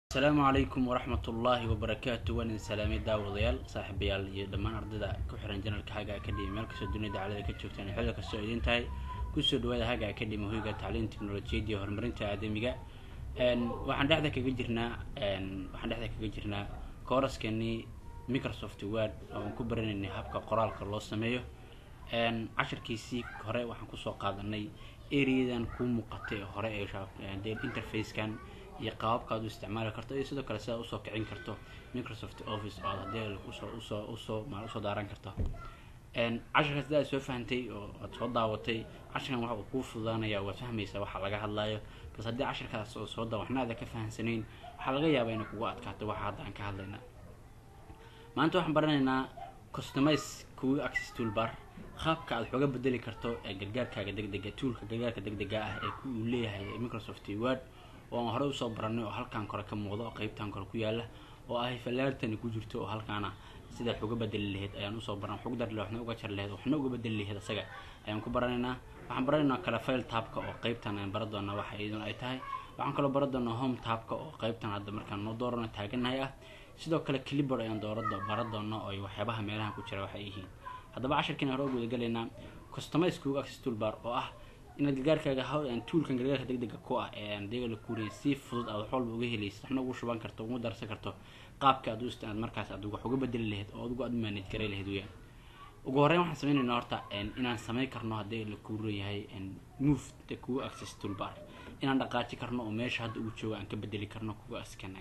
asalaamu calaykum waraxmat ullaahi wabarakaatu waan idin salaamay daawadayaal saaxiibayaal iyo dhammaan ardayda ku xiran janalka haga academy meel kastoo dunida dacalada ka joogtaan iyo xilli kastoo idin tahay kusoo dhawaada haga academy hoyga tacliin teknolojiyadda iyo horumarinta aadamiga waxaan dhexda kaga jirnaa waxaan dhexda kaga jirnaa kooraskeenii microsoft word oo aan ku baranaynay habka qoraalka loo sameeyo cashirkiisii hore waxaan kusoo qaadanay areadan kuu muuqatay hore ee interfacekan iyo qaababka aad u isticmaali karto iyo sidoo kale sidaad usoo kicin karto microsoft office oo aad hadii usoo usoo usoo maal usoo daaran karto cashirkaas hadii aad soo fahantay oo aad soo daawatay cashirkan waxa uu kuu fududaanaya waad fahmaysaa waxa laga hadlayo bas haddii cashirkaas oo soo daa waxna aada ka fahansanayn waxaa laga yaabaa inay kugu adkaato waxa hadda aan ka hadlayna maanta waxaan baranaynaa customize kuwa access toolbar qaabka aad waxooga bedeli karto ee gargaarkaaga degdega toolka gargaarka degdega ah ee uu leeyahay microsoft word oo aan horey usoo baranay oo halkaan kore ka muuqda oo qeybtan kore ku yaala oo ahay falaartani ku jirto oo halkaana sida wax uga bedeli lahayd ayaan usoo baran wax uga dari lahayd waxna uga jar lahayd waxna uga bedeli lahayd asaga ayaan ku baranaynaa waxaan baranaynaa kale file taabka oo qeybtan ayaan baran doonaa waxa iyaduna ay tahay waxaan kaloo baran doonaa home taabka oo qeybtan hadda markaan noo doorano taaganahay ah sidoo kale clipboard ayaan doorado baran doonaa oo waxyaabaha meelahan ku jira waxay yihiin haddaba cashirkiina hore u gudagalaynaa customize kuga access toolbar oo ah inaad gargaarkaaga tuulkan gargaarka degdega ku ah ee aan deega la kuuriyay si fudud aad wax walba uga helaysid waxna ugu shuban karto ugu darsan karto qaabka aad u istaad markaas aad wax uga bedeli lahayd oo adigu aad u manage garay lahayd weyaan ugu horreyn waxaan sameynaynaa horta inaan sameyn karno haddii la kuuran yahay move the kuwa access toolbar inaan dhaqaaji karno oo meesha hadda uu joogo aan ka bedeli karno kuwa askan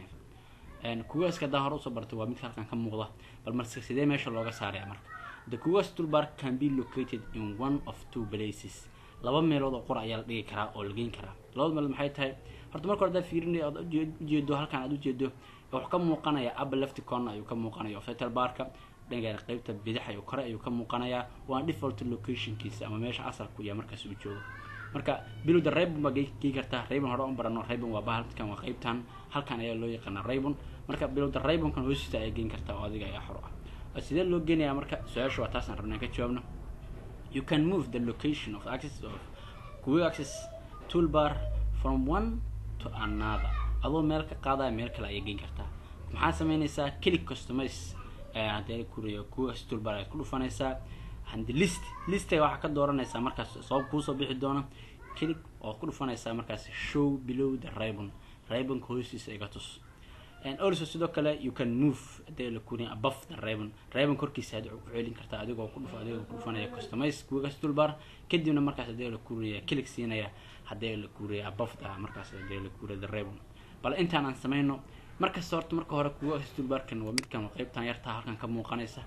kuwa aska haddaan hore usoo bartay waa midka halkan ka muuqda bal marse sidee meesha looga saaraya marka the kuwa toolbar can be located in one of two places laba meelood oo qura ayaa la dhigi karaa oo la geyn karaa labada meelood maxay tahay horta marka hore hadaad fiirinay aad ujeedo halkan aad ujeedo wuxuu ka muuqanaya upper left corner ayuu ka muuqanaya ofetal barka dhanka qeybta bidix ayuu kore ayuu ka muuqanayaa waa default locationkiisa ama meesha asalku iyo markaas uu joogo marka bilowda raybon baa gei kartaa raybon hore u barano raybon waa bahalkan waa qeybtan halkan ayaa loo yaqaanaa raybon marka bilowda raybonkan hoostiisa ayaa geyn kartaa oo adiga ayaa xor ah sidee loo geenayaa marka su-aasha waa taasaan rabnaa ka jawaabno you can move the location of access of quick access toolbar from one to another adoo meel ka qaadaya meel kale ayay geyn kartaa maxaa sameynaysaa click customize haddii kuriyo quick access toolbar ayaad ku dhufanaysaa handi list listay waxaa ka dooranaysaa markaas sabab kuusoo bixi doona click ood ku dhufanaysaa markaas show below the ribbon ribbonka hoostiisa iga tus also sidoo kale you can move hadii la kuriya above the ribbon ribbon korkiisa had ku celin kartaa adigoo ku dhuf adigoo ku dhufanaya customize kuga toolbar kadibna markaas hadii la kuriya click siinaya hadii la kuriya above the markaas hadii la kuriya the ribbon bal intaan aan sameyno markasta horta marka hore kuga toolbarkan waa midkan qeybtan yartaa halkan ka muuqanaysa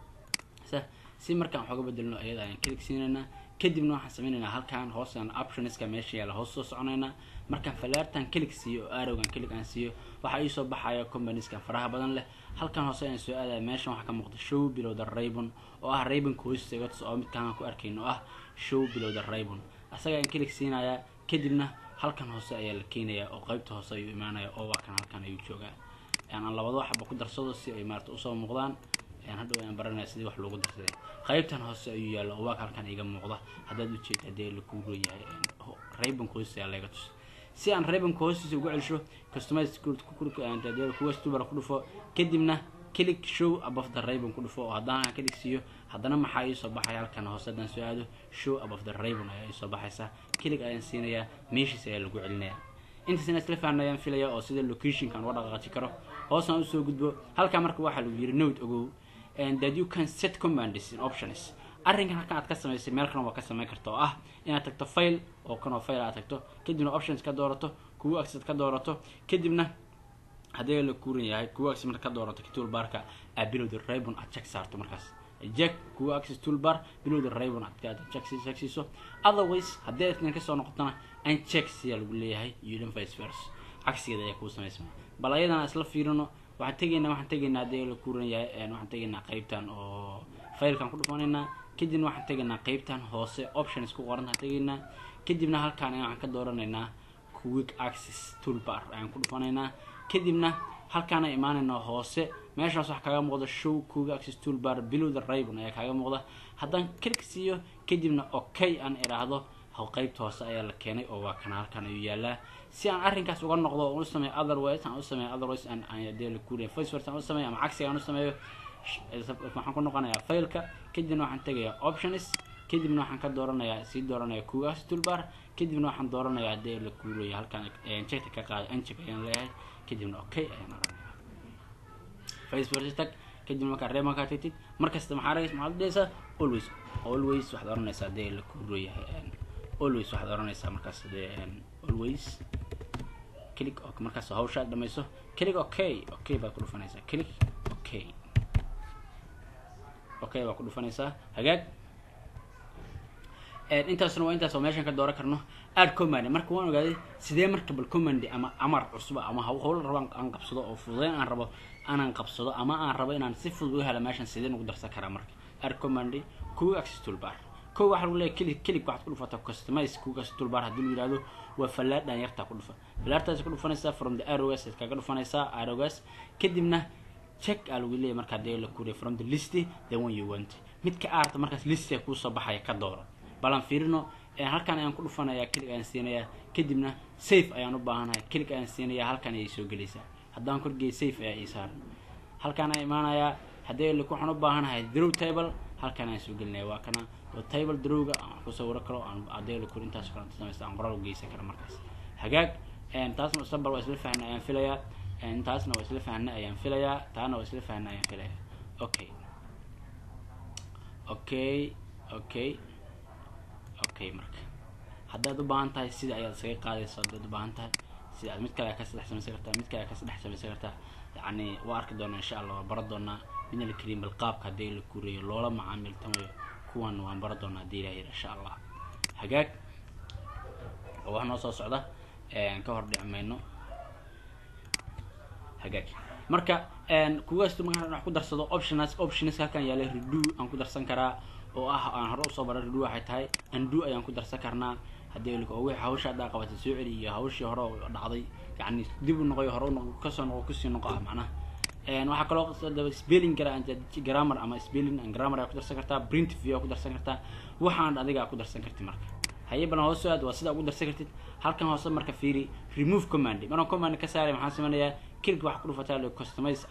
sa si markaan waxooga bedelno iyada ayaan click siinaynaa kadibna waxaan sameynaynaa halkan hoosaan optionska meesha yaala hoos soo soconaynaa markaan falaartan click siiyo oo arrowgan click aan siiyo waxaa iisoo baxaya companieskan faraha badan leh halkan hoose ayaan soo aadaya meeshan waxaa ka muuqda show below the raybon oo ah raybonka hoostiisa iga tus oo midkaan aan ku arkayno oo ah show below the raybon asaga ayaan click siinayaa kadibna halkan hoose ayaa la keenayaa oo qeybta hoose ayuu imaanaya oo waa kan halkan ayuu joogaa aan labado waxba ku darsado si ay maarata usoo muuqdaan hadhow ayaan baranaya sidii wax loogu darsaday qeybtan hoose ayuu yaalla oo waag halkan iga muuqda haddaad ujeeda hadee lakuuro yahay raybonka hoostiisa ayaa laga tus si aan raybonka hoostiisa ugu celsho customize kuwa stubar ku dhufo kadibna click show above the raybon ku dhufo oo haddana aan click siiyo haddana maxaa iisoo baxaya halkan hoose haddaan soo aado show above the raybon ayaa iisoo baxaysa click ayaan siinayaa meeshiis ayaa lagu celinaya intaas inaa isla fahna ayaan filaya oo sida locationkan uga dhaqaaqi karo hoosaan usoo gudbo halkaa marka waxaa lagu yiri note ogow that you can set commands in options arrinkan halkan aad ka samaysay meel kan waa ka samayn karta oo ah inaad tagto file oo kanoo file aad tagto kadibna options ka doorato kuwa access ka doorato kadibna haddii la kuuran yahay kuwa access marka ka doorato toolbarka aad bilowda raybon aad check saarto markaas jack kuwa access toolbar bilowda raybon aad aad check check siiso otherwise haddii aad kasoo noqotona uncheck siyaa lagu leeyahay udin vice versa cagsigeeda ayaa kuu samaysmaa bal ayadana isla fiirino waxaan tegaynaa waxaan tegaynaa haddii la kuuran yahay waxaan tegaynaa qeybtan oo filekan ku dhufanaynaa kadibna waxaan tegaynaa qeybtan hoose options ku qorantaan tegaynaa kadibna halkaan waxaan ka dooranaynaa quick access toolbar ayaan ku dhufanaynaa kadibna halkaana imaanaynaa hoose meeshaas wax kaaga muuqda show quick access toolbar below the ribbon ayaa kaaga muuqda haddaan click siiyo kadibna okay aan idhaahdo qeybta hoose ayaa la keenay oo waa kana halkan ayuu yaalaa si aan arrinkaas uga noqdo oo u sameeyo otherwise aan u sameeyo otherwise aan aan dee la kuuriya faceforce aan u sameeyo ama cagsiga aan u sameeyo waxaan ku noqonayaa failka kadibna waxaan tegayaa options kadibna waxaan ka dooranayaa sii dooranaya kugaas toolbar kadibna waxaan dooranayaa dee la kuuraya halkaan checkta ka qaado uncheck ayaan leeyahay kadibna okay ayaan oranaya faceforce tag kadibna markaa reeman kaa tagtid markasta maxaa ragaysa maxaad dhehaysaa always always waxaad oranaysaa dee la kuurayahay always waxaad oranaysaa markaas dee always click ok markaas hawshaad dhamayso click okay okay baad ku dhufanaysaa click okay okay baad ku dhufanaysaa hagaag intaasna waa intaas oo meeshan ka dooran karno add command marka waan ogaaday sidee marka bal command ama amar cusub ama hawl rabo aan qabsado oo fududeyn aan rabo aanan qabsado ama aan rabo inaan si fudud uga helo meeshan sidee ugu darsan karaa marka add command kuga access toolbar kow waxaa lagu leeyahay click click waxaad ku dhufataa customize kuga access toolbar haddii lu yihahdo waa fallaadhan yartaa ku dhufa fallaartaas ku dhufanaysaa from the arrows aad kaga dhufanaysaa arrows kadibna check aa lagu leeyahay markaa dee la kuriya from the list the one you want midka aarta markaas listiga kuusoo baxaya ka dooro balan fiirino halkan ayaan ku dhufanayaa click ayaan siinayaa kadibna safe ayaan u baahanahay click ayaan siinayaa halkan ayay soo gelaysaa haddaan korgeey safe ayaa ii saaran halkaan ayaan imaanayaa haddii lik waxaan u baahanahay draw table halkaan ayaan soo gelinaya waa kana oo table drawga aan ku sawiro karo aan haddii likur intaas kale samaysta aan qoraal u geysan karo markaas hagaag taasna mustaqbal waa isla fahnay ayaan filayaa taasna waa isla fahnay ayaan filayaa taana waa isla fahnay ayaan filayaa okay okay okay okay marka haddaad u baahan tahay sida ayaad isaga qaadayso haddaad u baahan tahay sida aad mid kale ka saddex samaysan kartaa mid kale ka saddex samaysan kartaa yacni waa arki doonaa insha allah waa bara doonaa midna la keliyin bal qaabka haddii la kureeyo loola macaamiltamayo kuwan waan bara doonaa haddii ilaah yidhi insha allah hagaag oo wax noo soo socda ka hor dhici mayno hagaag marka kugaas markaan wax ku darsado options options halkan yaala redo aan ku darsan karaa oo ah aan hore usoo bara redo waxay tahay undo ayaan ku darsan karnaa haddii liko wixii hawsha haddaa qabatay soo celi iyo hawshii hore dhacday yacni dib u noqoyo hore unoqo kasoo noqo kusii noqo ah macnaha waxaa kaloo spelling gara grammar ama spelling and grammar ayaa ku darsan kartaa print view ku darsan kartaa waxaan adiga ku darsan kartid marka haye balan hoos aad waa sidaa ugu darsan kartid halkan hoose marka fiiri remove command markaan command ka saaray maxaan sameynayaa click waxaa ku dhufataa le customize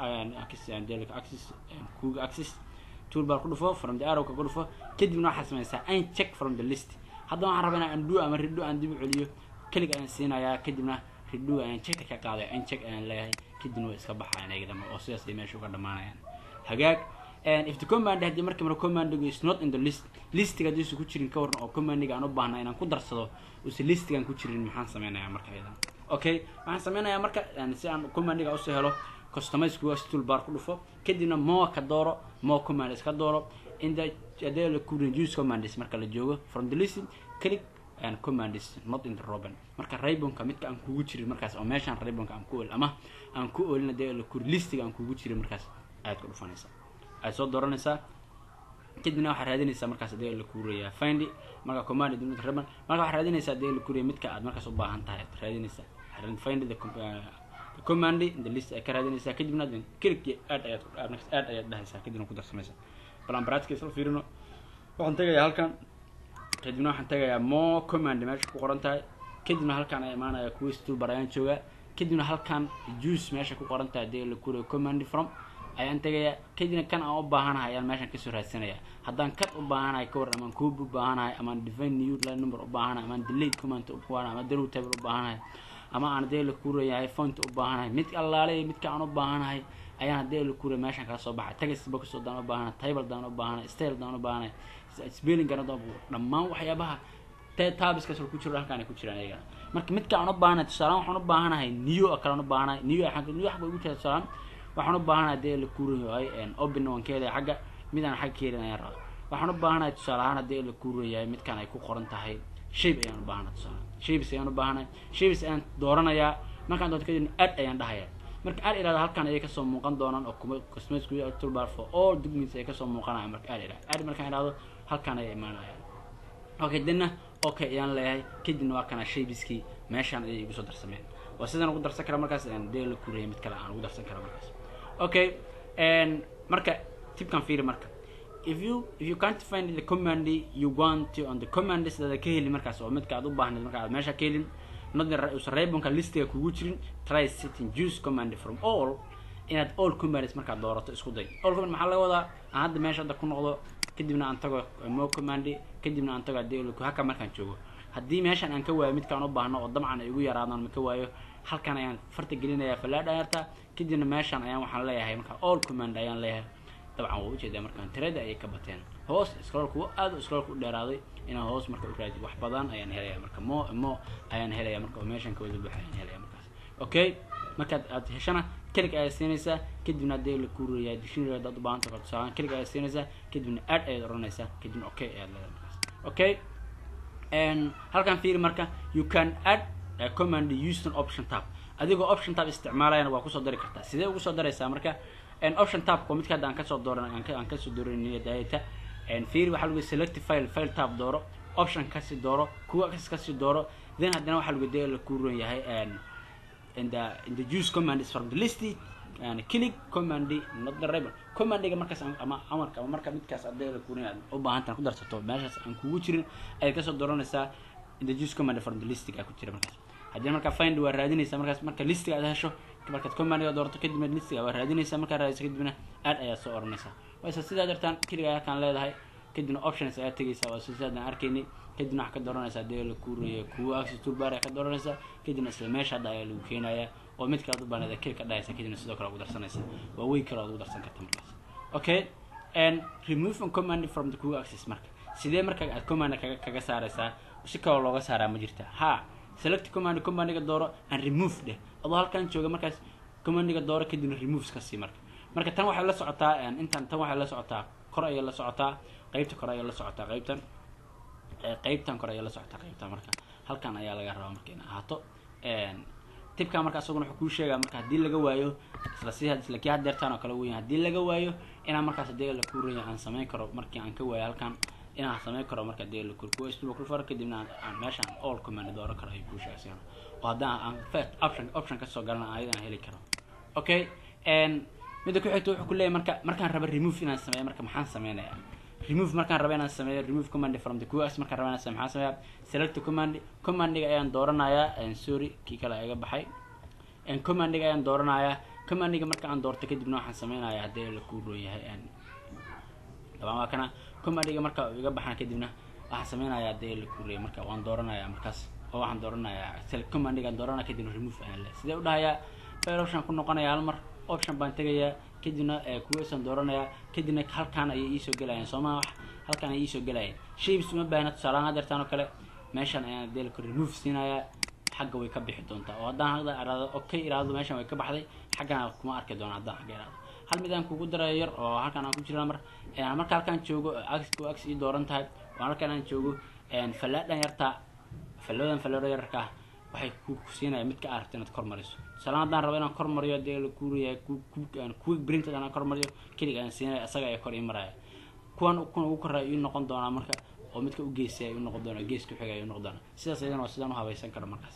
access kuga access toolbar ku dhufo from the arrow ka ku dhufo kadibna waxaad sameysaa uncheck from the list hadda waxaan rabaa inaan undo ama redo aan dib u celiyo click ayaan siinayaa kadibna redo ayaan checkta ka qaaday uncheck ayaan leeyahay kadibna way iska baxayaan ayaga dhama oo sidaas ay meesha uga dhamaanayaan hagaag if the command haddii markii mara commandigu is not in the list listiga haddiisu ku jirin ka waran oo commandiga aan u baahna inaan ku darsado use listigaan ku jirin maxaan sameynayaa marka ayada okay waxaan sameynayaa marka si aan commandiga usoo helo customize kugaas toolbar ku dhufo kadibna more ka dooro more commands ka dooro in the hadii la ku reduce commands marka la joogo from the list click and commands not in the robin marka raybonka midka aan kugu jirin markaas oo meeshaan raybonka aan ku ool ama aan ku oolin hadii la ku listiga aan kugu jirin markaas ayaad ku dhufanaysaa ayaad soo dooranaysaa kadibna waxaad raadinaysaa markaas hadii la kuurayaa find marka command dunida raban marka waxaad raadinaysaa hadii la kuuraya midka aad markaas u baahan tahay aad raadinaysaa find the command in the list ay ka raadinaysaa kadibna click add ayaad add ayaad dhahaysaa kadibna ku darsamaysaa balan baraadka isla fiirino waxaan tegayaa halkan kadibna waxaan tegayaa more command meesha ku qoran tahay kadibna halkaan ay imaanaya quiz toolbar ayaan joogaa kadibna halkaan juice meesha ku qoran tahay hadii la kuurayo command from ayaan tegayaa kadibna kan aan u baahanahay ayaan meeshan kasoo raadsanayaa haddaan cut u baahanahay ka war amaan coob u baahanahay amaan define new line number u baahanahay amaan delete command u baahanahay amaan draw table u baahanahay ama aan hadii la kuurayahay font u baahanahay mid allaale midka aan u baahanahay ayaan hadii la kuuraya meeshan kala soo baxay text box daan u baahanahay table daan u baahanahay style daan u baahanahay spelling gana dhammaan waxyaabaha tabiskaas ku jiro halkaan ay ku jiraan ayaga marka midka aan u baahanahay tusaalaan waxaan u baahanahay new oo kale aan u baahanahay new new xagga ugu jira tusaalaan waxaan u baahanahay hadii la kuurayahay open waan ka helaya xagga mid aan xagga ka helin ayaan rabaa waxaan u baahanahay tusaale ahaan hadii la kuurayahay midkaan ay ku qoran tahay shape ayaan u baahanahay tusaale shapes ayaan u baahanahay shapes ayaan dooranayaa markaan doonto kadibna add ayaan dhahayaa marka add irahdo halkaan ayay kasoo muuqan doonaan oo cosmetics toolbar for all documents ay kasoo muuqanayaan marka add irahdo add markaan irahdo halkaan ayay imaanayaan okay dina okay ayaan leeyahay kadibna waa kana shapeskii meeshaan ayay igu soo darsameen waa sidaan ugu darsan kara markaas dee la kuuraya mid kale aan ugu darsan kara markaas okay marka tibkan fiiri marka if you if you can't find the command you want to on the commands that ka heli markaas oo midka aad u baahnayd marka aad meesha ka helin notusan rabonka listiga kugu jirin try setting juice command from all inaad all commands markaad doorato isku day all command maxaa laga wadaa aan hadda meesha hadda ku noqdo kadibna aan tago mo command kadibna aan tago hadii haka markaan joogo haddii meeshan aan ka waayo midkaan u baahno oo dabcan ay igu yaraadaan ma ka waayo halkan ayaan farta gelinaya falaadh ayarta kadibna meeshan ayaan waxaan leeyahay marka all command ayaan leeyahay dabcan waa ujeedaa markaan tirada ayay ka bateen hoos scrollku aad scrollku u dheeraaday inaan hoos marka u raadi wax badan ayaan helaya marka mo mo ayaan helaya marka oo meeshan kawada buuxa ayaan helaya markaas okay markaad aad heshana kelig ayaad siinaysaa kadibna hadii la kuuraya dictionary hadaad u baahanta kala tusaalaan kelig ayaad siinaysaa kadibna add ayaad oranaysaa kadibna okay ayaad leedahay markaas okay halkan fiiri marka you can add a command using option tab adigoo option tab isticmaalayana waa kusoo dari kartaa sidee ugu soo daraysaa marka option tabka midka hadda aan kasoo dooran aan kasoo dooranay data fiiri waxaa lagu select file file tab dooro option kasi dooro kuwa kasi dooro then haddana waxaa lagu dee la kuuran yahay in the in the use command is from the list and click command not the ribbon commandiga markaas ama amarka ama marka midkaas adee la kuuran aad u baahantaan ku darsato meeshaas aan kugu jirin ayaad kasoo dooranaysaa in the use command from the listiga ku jira markaas haddii markaa find waa raadinaysaa markaas marka listiga aad hesho markaad commandiga doorto kadibna listiga waa raadinaysaa markaa raadiso kadibna aad ayaad soo oranaysaa wayse sidaa dartaan keliga halkaan leedahay kadibna options ayaa tegaysaa waa sidaadaan arkaynay kadibna waxaa ka dooranaysaa dee la kuuraya kuwa access toolbar ayaa ka dooranaysaa kadibna isla meesha hadda ayaa lagu keenayaa oo mid kale ad u baaneeda keli ka dhahaysa kadibna sidoo kale ugu darsanaysaa waa wey kale oad ugu darsan karta markaas okay and remove a command from the kuwa access marka sidee marka aad command kaga kaga saaraysaa si kaloo looga saaraa ma jirta ha select command commandiga dooro and remove dheh adoo halkan jooga markaas commandiga dooro kadibna remove ka sii marka marka tan waxay la socotaa intan tan waxay la socotaa kor ayay la socotaa qeybta kore ayay la socotaa qeybtan qeybtan kore ayay la socotaa qeybtan marka halkan ayaa laga rabaa marka ina ahaato tibka marka asaguna wuxuu kuu sheegaa marka haddii laga waayo isla si isla kii hadeertaan oo kale weyan haddii laga waayo inaan markaas hadii la kuuraya aan samayn karo markii aan ka waayo halkan inaan samayn karo marka hadii la kuur kuwa istuba kulfaro kadibna aan meeshaan all command dooran karo ayuu kuu sheegaysa oo haddaan aan first option option kasoo galana ayadaan heli karo okay midda ku xigta wuxuu ku leeyahy marka markaan raba remove inaan sameeyo marka maxaan sameynayaa remove markaan raba inaan sameeyo remove command from the qx markaan raba inaan sameyo maxaan sameeyaa select command commandiga ayaan dooranayaa sorry kii kale iga baxay commandiga ayaan dooranayaa commandiga marka aan doorto kadibna waxaan sameynayaa haddii la kuu roon yahay dabaan waa kana commandiga marka iga baxaan kadibna waxaan sameynayaa haddii la kuu royay marka waan dooranayaa markaas oo waxaan dooranayaa select commandigaan dooranaya kadibna remove ayaan le sidee u dhahayaa file option ku noqonaya hal mar option baan tegayaa kadibna kuwasan dooranayaa kadibna halkaan ayay iisoo gelayaan sooma wax halkaan ayay iisoo gelayaan shapes uma baahna tusaalahaan hadeertaan oo kale meeshaan ayaan deelka remove siinayaa xagga way ka bixi doontaa oo haddaan hadda iraado okay iraado meeshaan way ka baxday xaggana kuma arki doona haddaan xagga iraado hal mid aan kugu darayo yar oo halkaan aan ku jirna mar marka halkaan joogo axku ax ii dooran tahay oo halkaan aan joogo fallaadhan yartaa falladan fallaadho yararka ah waxay ku siinaya mid ka aragta inaad kor mariso tusalaan haddaan rabo inaan kor mariyo dee la kuuraya quick print aan kor mariyo kelig aan siinaya isaga ayaa kor ii maraya kuwan kuwan ugu koraya ii noqon doonaa marka oo midka u geesaya ii noqon doona gees ku xiga ii noqon doona sidaas ayadana waa sidaan u habaysan karo markaas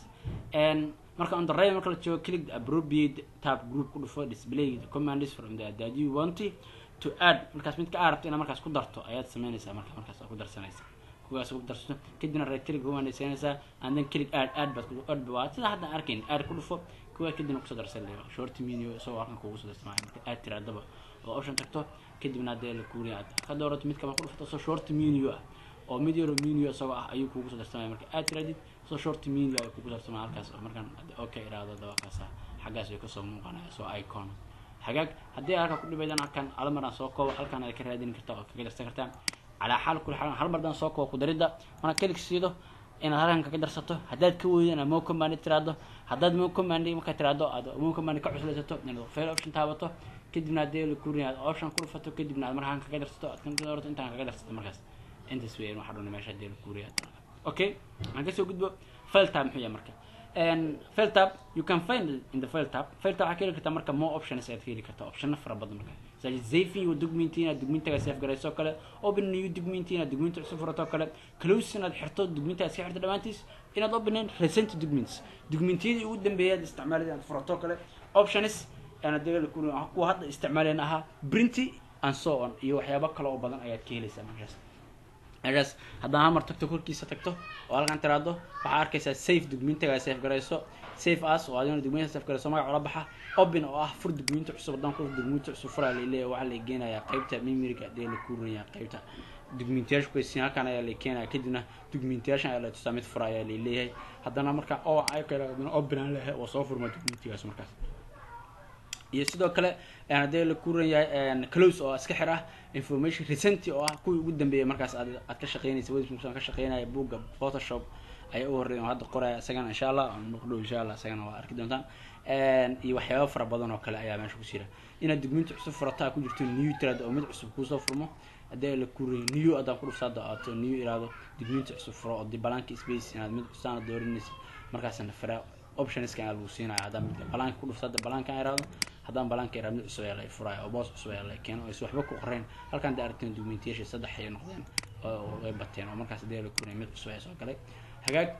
marka on the right marka la joogo click the appropriate tab group ku dhufo display the commands from the that you want to add markaas mid ka arabto inaad markaas ku darto ayaad sameynaysaa marka markaas ku darsanaysaa kuwaas ugu darsato kadibna right click command siinaysaa and then click add add baad ku add waa sida hadda arkayn add ku dhufo kuwa kadibna kusoo darsan leeyo short menu isagoo halkan kugu soo darsamaya marka aad tiraadaba oo option tagto kadibna hadee la kuuriya aad ka doorato midka ma ku dhufato soo short menu ah oo mid yaro menu isagoo ah ayuu kugu soo darsamaya marka aad tiraadid soo short menu ayuu kugu darsamaya halkaas markaan okay iraado dabaqaasa xaggaas ay kasoo muuqanaya soo icon hagaag haddii halka ku dhibaydaan halkan hal mar aan soo koobo halkan ay ka raadin kartaa oo kaga darsan kartaa calaa xaal kul xaal hal mar daan soo koobo ku daridda marka kelig siido inaad halkan kaga darsato haddaad ka weydo inaad mo command tiraado haddaad mo command markaa tiraado aad mo command ka cuslaysato inaad fail option taabato kadibna haddii la kurin aad option ku dhufato kadibna aad markaan kaga darsato aad kan doorato intaan kaga darsato markaas intaas weeyaan waxaa dhuna meesha haddii la kuriya okay aan kasoo gudbo file tab muxuu yahay marka file tab you can find in the file tab file tab waxaa ka heli kartaa marka more options ayaad ka heli kartaa optiona fara badan marka such as saving your document inaad documentaga save garayso kale open new document inaad document cusub furato kale close inaad xirto documenta iska xirto dhammaantiis inaad openin recent documents documentiyadii ugu dambeeyaad isticmaalid inaad furato kale options ana dega kuwa hadda isticmaaleen ahaa printy and so on iyo waxyaabo kale oo badan ayaad ka helaysaa markaas meeshaas haddaan hamar tagto korkiisa tagto oo halkan tiraado waxaa arkaysaa safe dugmiintagaa safe garayso safe as oo adina dugmiinta safe garayso magac ula baxa open oo ah fur dugmiinta cusub haddaan ku dugmiinta cusub furaa laleeyahay waxaa la geenayaa qaybta memoriga dee la kuurinayaa qaybta dugmiintayaasha kuwaysiin halkan ayaa la keenaya kadibna dugmiintayaashan ayaa la tusaa mid fura ayaa laleeyahay haddana marka oo ay kale open aan leeyahay oo soo furma dugmiintigaas markaas iyo sidoo kale haddii la kuran yahay close oo iska xir ah information recent oo ah kuwii ugu dambeeyay markaas aad aad ka shaqeynaysa website ka shaqeynaya buugga photoshop ayaa u horreeya oo hadda qoraya isagana insha allah noqdo insha allah isagana waa arki doontaan iyo waxyaaba fara badan oo kale ayaa meesha ku jira inaad dugminta cusub furataa ku jirto new trad oo mid cusub kuusoo furmo haddii la kuray new haddaan ku dhufsaado aato new iraado dugminta cusub furo oo di balanka space inaad mid custaana doorinaysa markaasna fara optionska ayaa lagu siinaya haddaan midka balanka ku dhufsaada balanka iraado haddaan balanka iraado mid cusub ayaa la furaya oo boos cusub ayaa la keeno oo is waxba ku qoreen halkan da aragteen documentation saddex ay noqdeen oo way bateen oo markaas haddii la kuray mid cusub ayaa soo galay hagaag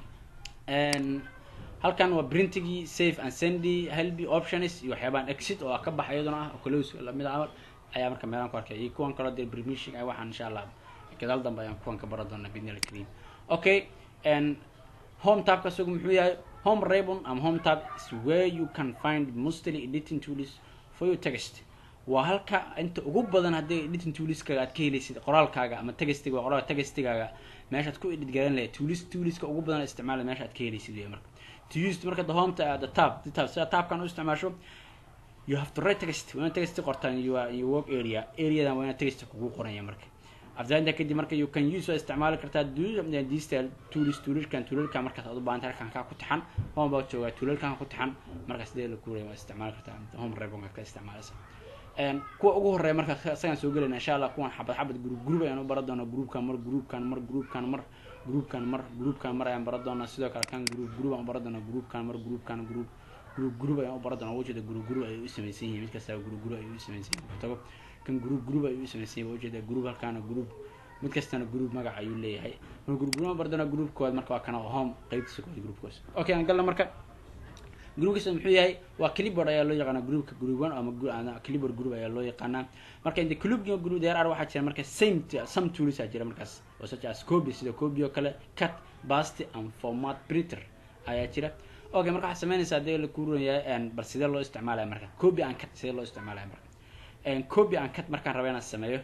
halkan waa printigii safe and sendy helby options iyo waxyaabahan exit oo ka baxa iyaduna ah oo close lamid camal ayaa marka meelaan ku arkay iyo kuwan kaloo dee permission ah waxaan insha allah gadaal dambe ayaan kuwan ka baran doonaa bidnil kareem okay and home tabka isagu muxuu yahay home ribbon ama home tab is where you can find mostly editing tools for your text waa halka inta ugu badan haddii editing toolskaaga aad ka helaysid qoraalkaaga ama textiga waa qoraalka textigaaga meeshaad ku edit garan lahayd tools toolska ugu badan isticmaala meesha aad ka helaysid wey marka to use marka the home the tab the tab sida tabkan u isticmaasho you have to write text waa inaad text qortaan your your work area areadan waa inaad text kugu qoranya marka after intaa kadib marka you can use waa isticmaali kartaa digital tools toolalkan toolalka markaas aad u baahantay halkan kaa ku taxan home baa joogaa toolalkan ku taxan markaas dee la kuuraya waa isticmaali kartaa home ribbonka ka isticmaalaysa kuwa ugu horeeya marka isagaan soo gelayna insha allah kuwan xabad xabad group group ayaan u baran doonaa groupkan mar groupkan mar groupkan mar groupkan mar groupkan mar ayaan baran doonaa sidoo kale kan group group aan u baran doonaa groupkan mar groupkan group group group ayaan u baran doonaa ujeeda group group ayay u samaysan yihiin mid kastaba group group ayay u samaysan yihiin tago kan group group ayay u samaysan yihiin ujeeda group halkaana group mid kastana group magac ayuu leeyahay mar group group aan baran doonaa group kood marka waa kana home qaybtiisa kood group koos okay aan galna marka groupkiisa muxuu yahay waa clipboard ayaa loo yaqaanaa groupka group one ama clipboard group ayaa loo yaqaanaa marka inta club group there are waxaa jira marka same some tools aa jira markaas oo such as copy sida copy oo kale cut paste and format printer ayaa jira okay marka waxaad sameynaysaa hadii la kuuran yahay bal sidee loo isticmaalaya marka copy and cut sidee loo isticmaalaya marka copy and cut markaan raba inaan sameeyo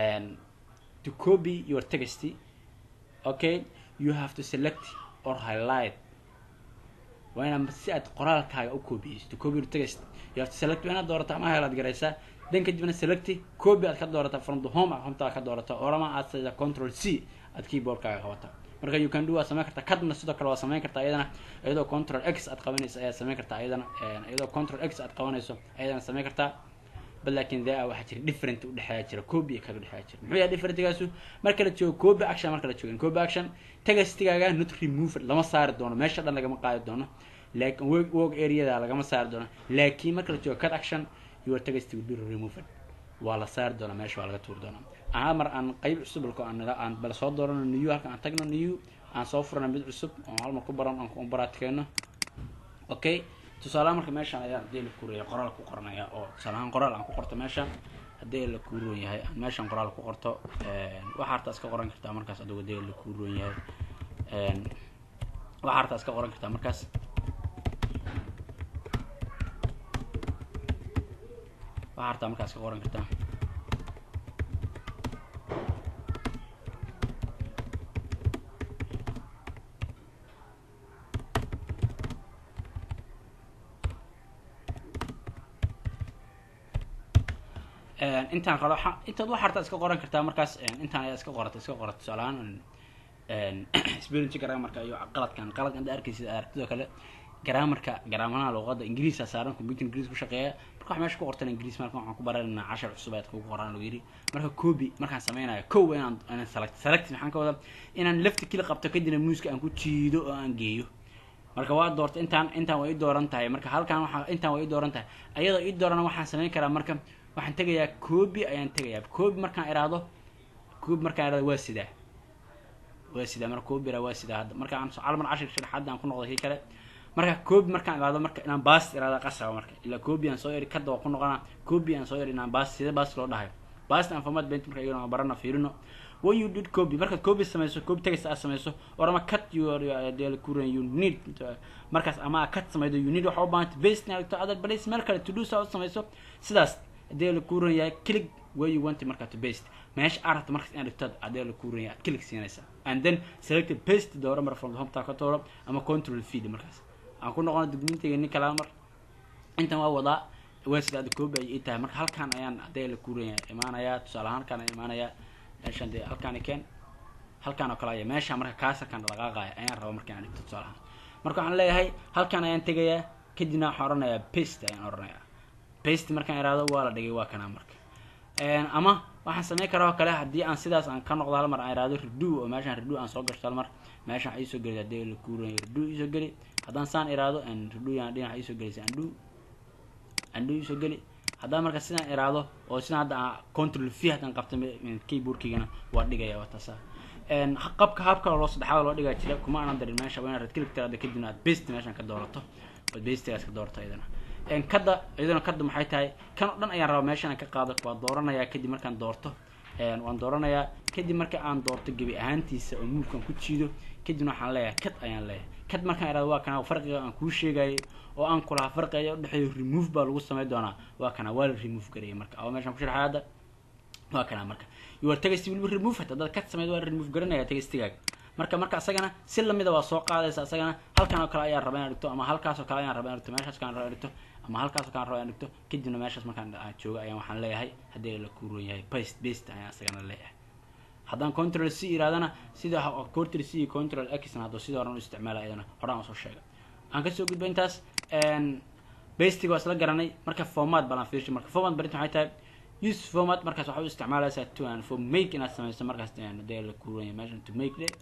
to copy your text okay you have to select or highlight waa inaad si aad qoraalkaaga u koobiyeysto copy text you have to select waa inaad doorata ama helaad garaysaa dan kadibna select copy aad ka doorata from the home account aad ka doorata orama aad sayda control c aad keyboardkaaga qabata marka you can do waa samayn kartaa kadna sidoo kale waa samayn kartaa iyadana iyadoo control x aad qabanayso ayaad samayn kartaa iyadana iyadoo control x aad qabanayso ayadana samayn kartaa bal laakin there waxaa jira different udhexeeya jira copy iyo kaga dhexeeya jira muxuu yahay differentigaasu marka la joogo copy action marka la joogo copy action textigaaga not removed lama saari doono meesha dhan lagama qaadi doono laakin work work areada lagama saari doono laakiin marka la joogo cut action your text will be removed waa la saari doonaa meesha waa laga tuuri doonaa ahaa mar aan qayb cusub balko aan aan bal soo doorano new halka aan tagno new aan soo furana mid cusub oo hal mar ku baran aan ku baraatikeeno okay tusaalaha marka meeshaan ayaan hadii la kuuraya qoraal ku qoranaya oo tusaalahaan qoraal aan ku qorto meeshaan haddii la kuuroon yahay aan meeshaan qoraal ku qorto waxaa hartaa iska qoran kartaa markaas adigo hadii la kuuroon yahay waxaa hartaa iska qoran kartaa markaas waxaa hartaa markaas iska qoran kartaa intaan qalo intaad wax hartaa iska qoran kartaa markaas intaan ayaa iska qorata iska qorata tusaalahaan spelling grammarka iyo qaladkan qaladkan da arkaysid aragtidoo kale grammarka garaamanaha luqada ingiriisa saaran computer ingiriis ku shaqeeya marka wax meesha ku qortan ingiriis marka waxaan ku baranayna cashar cusub aad kugu qoraan lagu yiri marka copy markaan sameynayo kow inaan inaan select select maxaan ka wadaa inaan left kili qabto kadibna muuska aan ku jiido oo aan geeyo marka waa doorta intaan intaan waa ii dooran tahay marka halkan waxaa intaan waa ii dooran tahay ayadoo ii doorana waxaan sameyn karaa marka waxaan tegayaa copy ayaan tegayaa copy markaan iraahdo copy markaan iraahdo waa sidaa waa sidaa marka copy ira waa sidaa hadda marka aan calmar cashir sharaxaadda aan ku noqday kii kale marka copy markaan iraahdo marka inaan baas iraahdo qasaba marka ilaa copy aan soo iri kadda waa ku noqonaa copy aan soo iri inaan baas sida baas loo dhahayo baasna aan format bent marka iyagana barana fiirino when you did copy markaad copy samayso copy text aad samayso or ama cut your deel kuran you need markaas ama cut samaydo you need waxa u baahanta paste inaad dhigto other place meel kale to do saa u samayso sidaas hadee la kuran yahay click where you want markaa to paste meesha aad rabto markaas inaad dhigto hadee la kuran yahay aad click siinaysaa and then select paste dooro mar from the home taa ka dooro ama control feed markaas aan ku noqono dugmintayga nin kala mar intan waa wadaa website aad koobi ay ii tahay marka halkaan ayaan hadee la kuran yahay imaanayaa tusaale ahaan halkaan ayaan imaanayaa meeshaan dee halkaan keen halkaan oo kale aya meesha marka kaasarkaan dhaqaaqaya ayaan raba marka inaan dhigto tusaale ahaan marka waxaan leeyahay halkaan ayaan tegayaa kadibna waxaan oranayaa paste ayaan oranayaa paste markaan iraado waa la dhigay waa kanaa marka ama waxaan sameyn karaa oo kale haddii aan sidaas aan ka noqdo hal mar aan iraado redo oo meeshaan redo aan soo gashto hal mar meeshaan waxaa iisoo geli hadii la kuuran redo iisoo geli haddaan saan iraado redo yaan dhinaca iisoo gelisay andho andho iisoo geli haddaan marka sidaan iraado oo sidaan hadda aan control v haddaan qabta keyboardkaygana waa dhigaya waa taasa qabka habka loo saddexaad loo dhigaa jira kuma aanan darin meesha waa inaad red click tiraado kadibna aad paste meeshaan ka doorato ood pastigaas ka doorato iyadana kadda iyadana kadda maxay tahay kan oo dhan ayaan rabaa meeshaan ka qaado waa dooranayaa kadib markaan doorto waan dooranayaa kadib marka aan doorto gebi ahaantiisa oo muulkaan ku jiido kadibna waxaan leeyahay kad ayaan leeyahay kad markaan iraado waa kana farqiga aan kuu sheegayay oo aan kulahaa farqiga udhexeeyo remove baa lagu samey doonaa waa kana waa la remove garaya marka oo meeshaan ku sharxay hadda waa kana marka you are tagaysi weliba remove hata dad kad sameyd waa remove garanaya tagaystigaaga marka marka asagana si lamida waa soo qaadaysa asagana halkan oo kale ayaan raba inaan dhigto ama halkaas oo kale ayaan raba inaan dhigto meeshaas kaan raba inaan dhigto ama halkaas oo kale raba inaan dhigto kadibna meeshaas markaan joogo ayaan waxaan leeyahay haddii la kuuron yahay paste paste ayaan asagana leeyahay haddaan control c iraadana sida control c iyo control xna hadduu sida horan u isticmaala iyadana horaan usoo sheegay aan kasoo gudba intaas bastiga waa isla garanay marka format balan fiirsho marka format barinta waxay tahay use format markaas waxaa u isticmaalaysaa to and for make inaad sameyso markaas dee la kuuran yahay meeshan to make de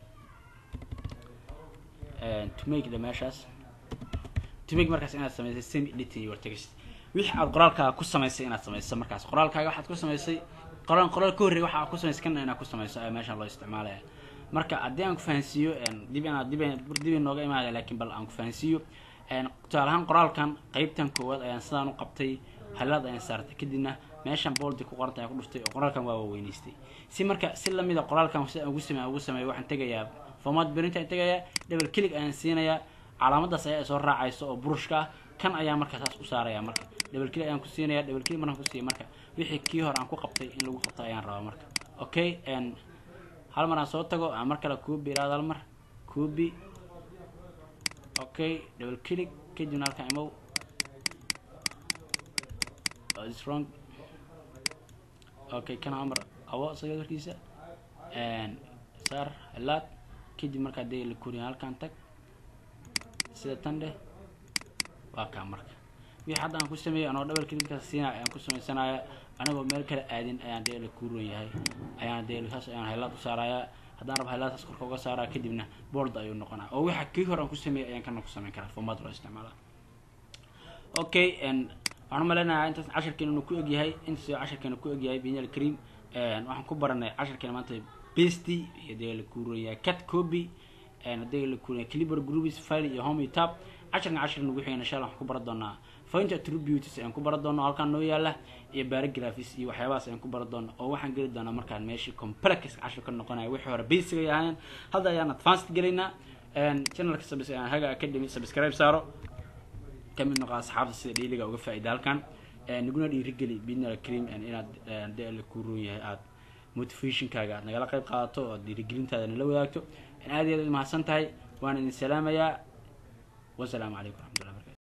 to make de meeshaas to make markaas inaad samaysay semi editing your text wixii aad qoraalkaaga ku samaysay inaad samayso markaas qoraalkaaga waxaad ku samaysay qoraal qoraal ka horreey waxa aad ku samaysay kana inaad ku samayso ayaa meeshaan loo isticmaalaya marka haddii aan ku fahansiiyo dib inaad dib dib inooga imaada laakiin bal aan ku fahansiiyo tusaale ahaan qoraalkan qeybtan koowaad ayaan sidaan u qabtay halaad ayaan saartay kadibna meeshan boldi ku qoranta ayaan ku dhuftay oo qoraalkan waa waweynaystay si marka si lamida qoraalkan si aan ugu samey ugu sameeyo waxaan tegayaa format berinta ayaan tegayaa double click ayaan siinayaa calaamadaas ayaa soo raacaysa oo burushka ah kan ayaa marka saas u saaraya marka double click ayaan ku siinaya double click markaan ku siiya marka wixii kii hore aan ku qabtay in lagu qabto ayaan rabaa marka okay hal mar aan soo tago aan mar kale copy iraado hal mar copy okay double click kadibna halkaan imow is wrong okay kan amar qabo isaga warkiisa saar helaad kadib markaa dee la kuriya halkaan tag sida tan dheh waa kaa marka wixii hadda aan ku sameeyey anoo double clickkaas siinaya ayaan ku samaysanaya anagoo meel kale aadin ayaan dee la kuuron yahay ayaan dee saas ayaan helaad u saarayaa haddaan rabo helaadkaas korka uga saaraa kadibna board ayuu noqonaa oo waxa kii hore aan ku sameeyey ayaan kana ku samayn karaa format loo isticmaala okay waxaan umaleynayaa intaas casharkeena inuu ku egyahay intaas casharkeena ku egyahay binyal cream waxaan ku baranay casharkeena maanta besty iyo dee la kuuroyaa cat copy hadii la kuuraya clipper groups file iyo home iyo tab casharkan cashar nagu xigana insha allah waxaan ku baran doonaa point attributes ayaan ku baran doonaa halkaan noo yaala iyo paragraphs iyo waxyaabahaas ayaan ku baran doonaa oo waxaan geli doonaa markaan meeshii complex cashar ka noqonaya wixii hore basic ay ahaayeen hadda ayaan advanced gelaynaa channelka sabis haga academy subscribe saaro kamid noqo asxaabta sida dhayliga uga faa'iida halkan naguna dhiirigeli bidnala cream inaad dee la kuuroon yahay aad motivationkaaga aad nagala qayb qaadato oo dhiirigelintaada nala wadaagto aad iyo aad mahadsan tahay waan idin salaamayaa wasalaamu calaykum waraxmatullah